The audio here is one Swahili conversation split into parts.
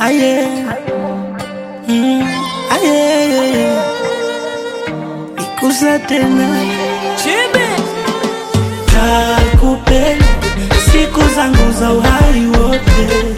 aye, mm, aye, ikusa tena kakupenda siku zangu za uhai wote,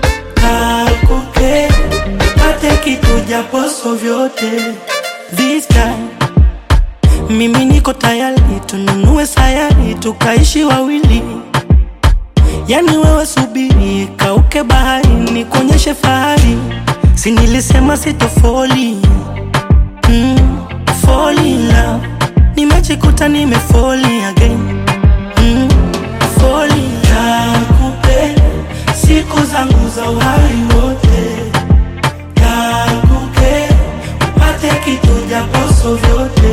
kakupenda pate kitu japoso vyote. This time mimi niko tayari, tununue sayari tukaishi wawili. Yani wewe subiri, kauke bahari, nikuonyeshe fahari. Si nilisema sitofoli mm, fall in love. Nimejikuta nimefoli again mm, fall in love. Nakupenda siku zangu za uhai wote, nakupenda upate kitu japoso vyote,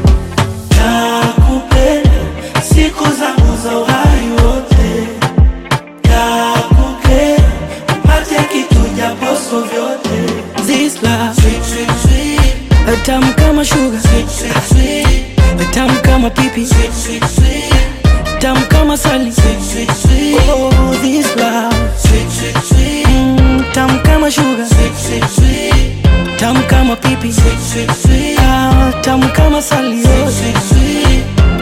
nakupenda siku zangu za uhai wote Nakupenda upate kitu japoso vyote. This love sweet, sweet, sweet. Tamu kama sugar sweet, sweet, sweet. Tamu kama pipi sweet, sweet, sweet. Tamu kama sali sweet, sweet, sweet. Oh, this love sweet, sweet, sweet. Mm, tamu kama sugar sweet, sweet, sweet. Tamu kama pipi sweet, sweet, sweet. Ah, tamu kama sali sweet, sweet, sweet.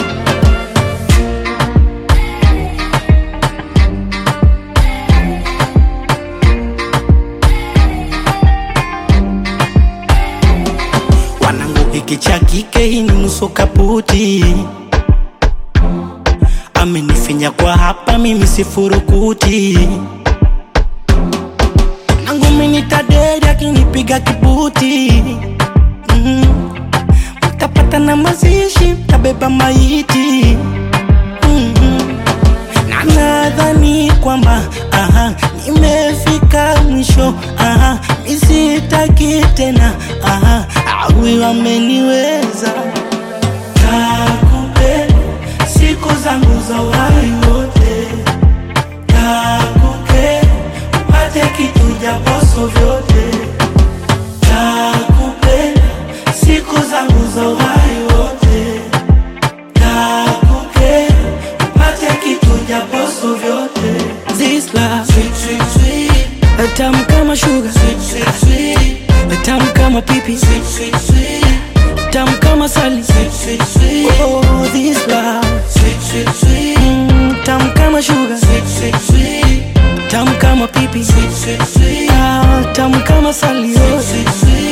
wanangu hiki cha kike hii ni nusu kaputi amenifinya kwa hapa mimi sifurukuti nangu minitaderi akinipiga kibuti mm. mtapata na mazishi mtabeba maiti mm na nadhani kwamba aha, nimefika mwisho aha, misitaki tena aha, awi wameniweza. Nakupenda siku zangu za uhai wote, nakupenda upate kitu japoso vyote, nakupenda siku zangu za uhai wote nakupenda upate kitu japoso vyote. This love sweet, sweet, sweet. Tamu kama sugar sweet, sweet, sweet. Tamu kama pipi sweet, sweet, sweet. Tamu kama sali sweet, sweet, sweet. Oh, this love sweet, sweet, sweet. Mm, tamu kama sugar sweet, sweet, sweet. Tamu kama pipi sweet, sweet, sweet. Ah, tamu kama sali oh. sweet, sweet, sweet.